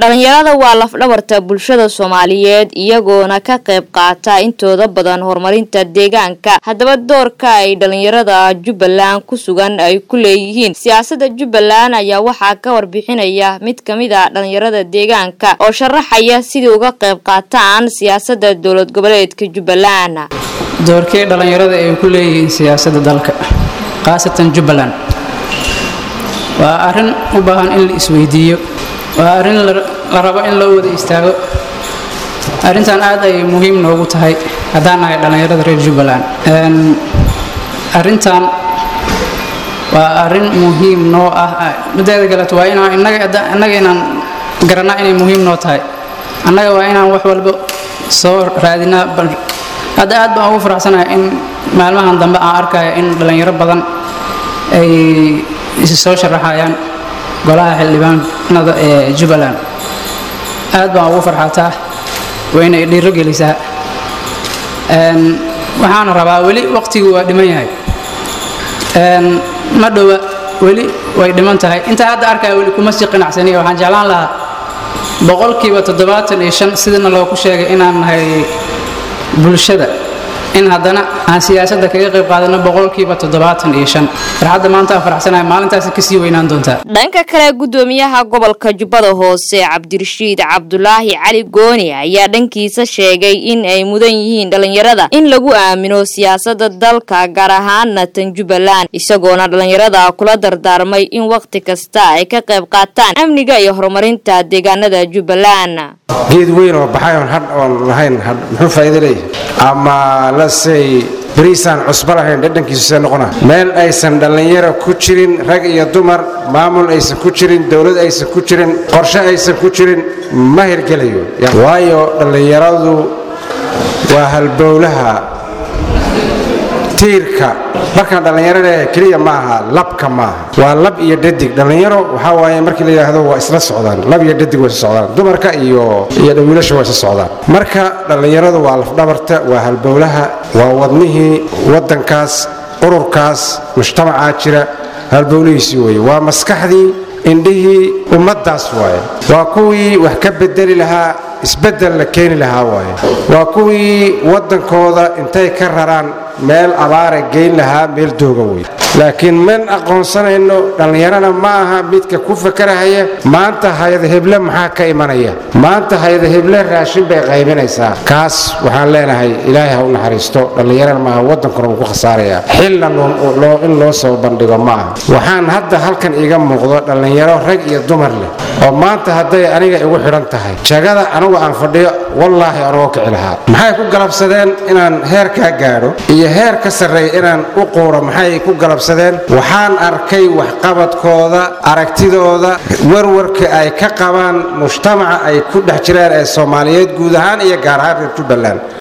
dhalinyarada waa lafdhabarta bulshada soomaaliyeed iyagoona ka qayb qaata intooda badan horumarinta deegaanka haddaba doorka ay dhalinyarada jubbaland ku sugan ay ku leeyihiin siyaasada jubbaland ayaa waxaa ka warbixinaya mid kamid a dhalinyarada deegaanka oo sharaxaya sidii uga qayb qaataan siyaasada dowlad goboleedka jubbaland doorkee dhallinyarada ay ku leeyihiin siyaasadda dalka khaasatan jubbaland waa arrin u baahan in la isweydiiyo waa arrin la rabo in loo wada istaago arrintan aad ayay muhiim noogu tahay haddaan nahay dhallinyarada reer jubbaland arrintan waa arrin muhiim noo ah mideeda kaleeto waa inaan innaga inaan garanaa inay muhiim noo tahay annaga waa inaan wax walba soo raadinaa hadda aad baan ugu faraxsanahay in maalmahan dambe aan arkaya in dhallinyaro badan ay isi soo sharaxayaan golaha xildhibaanada ee jubbaland aad baan ugu farxataa wayna dhiiro gelisaa waxaana rabaa weli waqtigu waa dhiman yahay ma dhowa weli way dhiman tahay intaa hadda arkaya weli kuma sii qanacsaniya waxaan jeclaan lahaa boqolkiiba toddobaatan iyo shan sidana loogu sheegay inaan nahay bulshada in haddana aan siyaasadda kaga qayb qaadano boqolkiiba toddobaatan iyo shan farxadda maanta aan faraxsanahay maalintaasi kasii weynaan doontaa dhanka kale gudoomiyaha gobolka jubbada hoose cabdirashiid cabdulaahi cali gooni ayaa dhankiisa sheegay in ay mudan yihiin dhalinyarada in lagu aamino siyaasada dalka gaar ahaana tan jubbaland isagoona dhalinyarada kula dardaarmay in wakhti kasta ay ka qayb qaataan amniga iyo horumarinta deegaanada jubbaland geed weyn oo baxay oon hadh oon lahayn hadh muxuu faa'iido leeyahay ama lasey bariisaan cusbo lahayn dhadhankiisu see noqona meel aysan dhallinyaro ku jirin rag iyo dumar maamul aysan ku jirin dowlad aysan ku jirin qorshe aysan ku jirin ma hirgelayo waayo dhallinyaradu waa halbowlaha tiirka markaan dhallinyaro leeyahay keliya ma aha labka maaha waa lab iyo dhadig dhallinyaro waxaa waaye markii la yidhaahdo waa isla socdaan lab iyo dhadig waa isla socdaan dumarka iyo iyo dhawiilasha waa isla socdaan marka dhallinyaradu waa lafdhabarta waa halbowlaha waa wadnihii waddankaas ururkaas mujtamacaa jira halbowlihiisii weeye waa maskaxdii indhihii ummaddaas waaye waa kuwii wax ka bedeli lahaa isbeddel la keeni lahaa waaye waa kuwii waddankooda intay ka raraan meel abaara geyn lahaa meel dooga wey laakiin man aqoonsanayno dhallinyarana ma aha midka ku fakarahaya maanta hayada heble maxaa ka imanaya maanta hayada heble raashin bay qaybinaysaa kaas waxaan leenahay ilaahay ha u naxariisto dhallinyarana maaha waddankuna wuu ku khasaarayaa xilna in loo soo bandhigo ma aha waxaan hadda halkan iiga muuqdo dhallinyaro rag iyo dumar leh oo maanta hadday aniga igu xidhan tahay jagada anugu aan fadhiyo wallaahi anugoo kici lahaa maxay ku galabsadeen inaan heerkaa gaadho iyo heer ka sarreeya inaan u quuro maxay ku galabsadeen waxaan arkay waxqabadkooda aragtidooda warwarka ay ka qabaan mujtamaca ay ku dhex jiraan ee soomaaliyeed guud ahaan iyo gaar ahaan reer jubbaland